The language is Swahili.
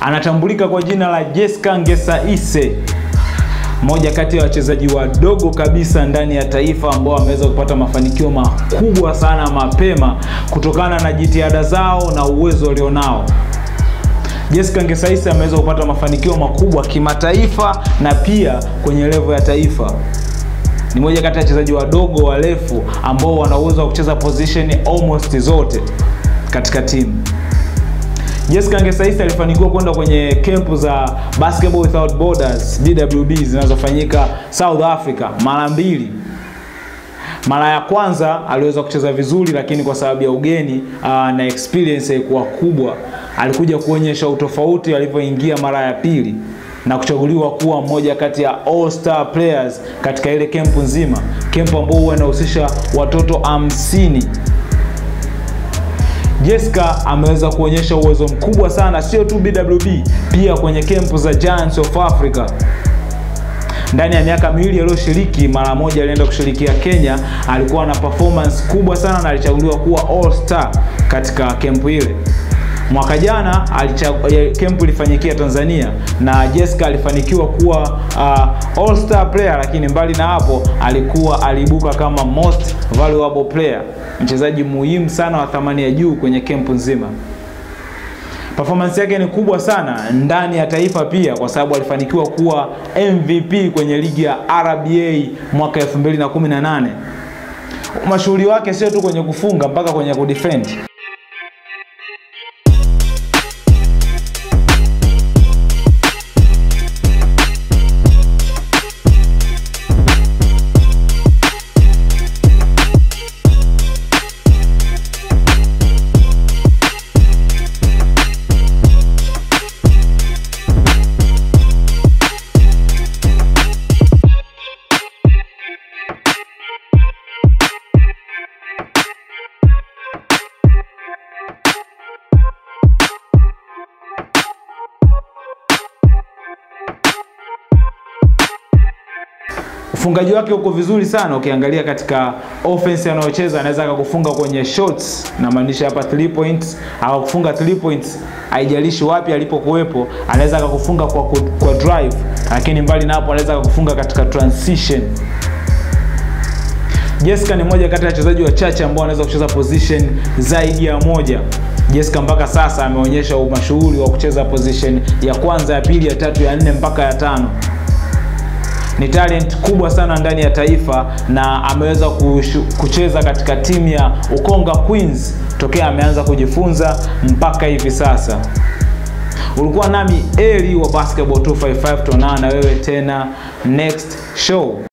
anatambulika kwa jina la Jessica Ngesaise, mmoja kati ya wachezaji wadogo kabisa ndani ya taifa ambao wameweza kupata mafanikio makubwa sana mapema kutokana na jitihada zao na uwezo walionao. Jessica Ngesaise ameweza kupata mafanikio makubwa kimataifa na pia kwenye levo ya taifa. Ni moja kati ya wachezaji wadogo warefu ambao wana uwezo wa kucheza position almost zote katika timu. Jessica Ngesaise alifanikiwa kwenda kwenye kempu za Basketball Without Borders BWB zinazofanyika South Africa mara mbili. Mara ya kwanza aliweza kucheza vizuri, lakini kwa sababu ya ugeni uh, na experience haikuwa kubwa, alikuja kuonyesha utofauti alivyoingia mara ya pili na kuchaguliwa kuwa mmoja kati ya all star players katika ile kempu nzima, kempu ambao huwa inahusisha watoto hamsini. Jessica ameweza kuonyesha uwezo mkubwa sana, sio tu BWB, pia kwenye kempu za Giants of Africa. Ndani ya miaka miwili aliyoshiriki, mara moja alienda kushirikia Kenya, alikuwa na performance kubwa sana na alichaguliwa kuwa all star katika kempu ile. Mwaka jana kempu ilifanyikia Tanzania na Jessica alifanikiwa kuwa uh, all star player, lakini mbali na hapo alikuwa aliibuka kama most valuable player, mchezaji muhimu sana wa thamani ya juu kwenye kempu nzima. Performance yake ni kubwa sana ndani ya taifa pia, kwa sababu alifanikiwa kuwa MVP kwenye ligi ya RBA mwaka 2018. Mashuhuri wake sio tu kwenye kufunga, mpaka kwenye kudefend. Ufungaji wake uko vizuri sana. Ukiangalia katika offense anayocheza, anaweza akakufunga kwenye shots, namaanisha hapa 3 points, akakufunga 3 points, haijalishi wapi alipokuwepo, anaweza akakufunga kwa, kwa drive, lakini mbali na hapo, anaweza akakufunga katika transition. Jessica ni moja kati ya wachezaji wachache ambao wanaweza kucheza position zaidi ya moja. Jessica mpaka sasa ameonyesha umashuhuri wa kucheza position ya kwanza, ya pili, ya tatu, ya nne mpaka ya tano ni talent kubwa sana ndani ya taifa na ameweza kucheza katika timu ya Ukonga Queens tokea ameanza kujifunza mpaka hivi sasa. Ulikuwa nami Eli wa Basketball 255, tuonana na wewe tena next show.